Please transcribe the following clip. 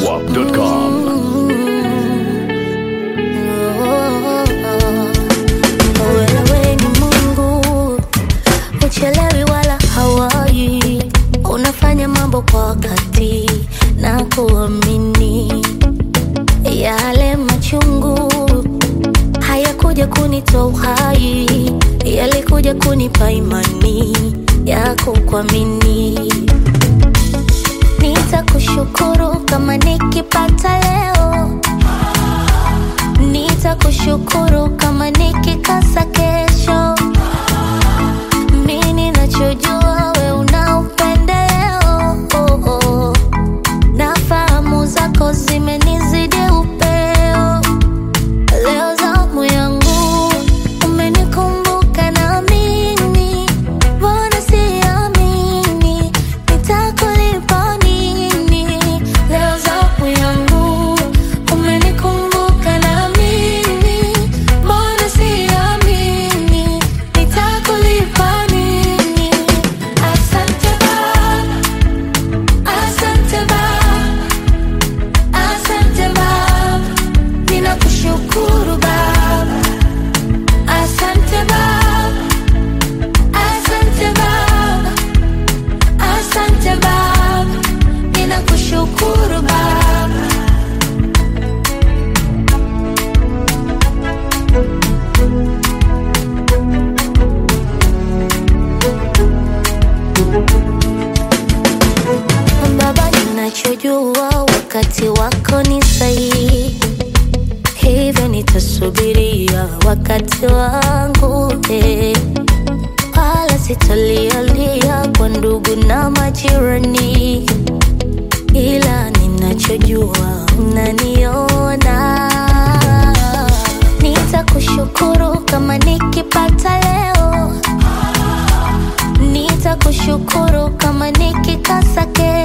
zedwap.com. Wewe ni Mungu, uchelewi wala hawai, unafanya mambo kwa wakati na kuamini. Yale machungu hayakuja kunitoa uhai, yalikuja kunipa imani ya kukuamini. Nitakushukuru kama nikipata leo Nitakushukuru kama nikikosa kesho. Mi ninachojua we una upendeleo, oh, oh. na fahamu zako zimenizidi upeo. Leo zamu yangu umenikumbuka na mimi, mbona siamini nitakulipa nini? Leo zamu yangu umenikumbuka na mimi, mbona siamini nitakulipa nini? Asante Baba, asante Baba, asante Baba, ninakushukuru Baba. Asante Baba, asante Baba, asante Baba, ninakushukuru Baba. Baba, ninachojua wakati wako ni sahihi hivyo nitasubiria wakati wangu eh. wala sitalialia kwa ndugu na majirani, ila ninachojua unaniona. Nitakushukuru kama nikipata leo, nitakushukuru kama nikikosa kesho.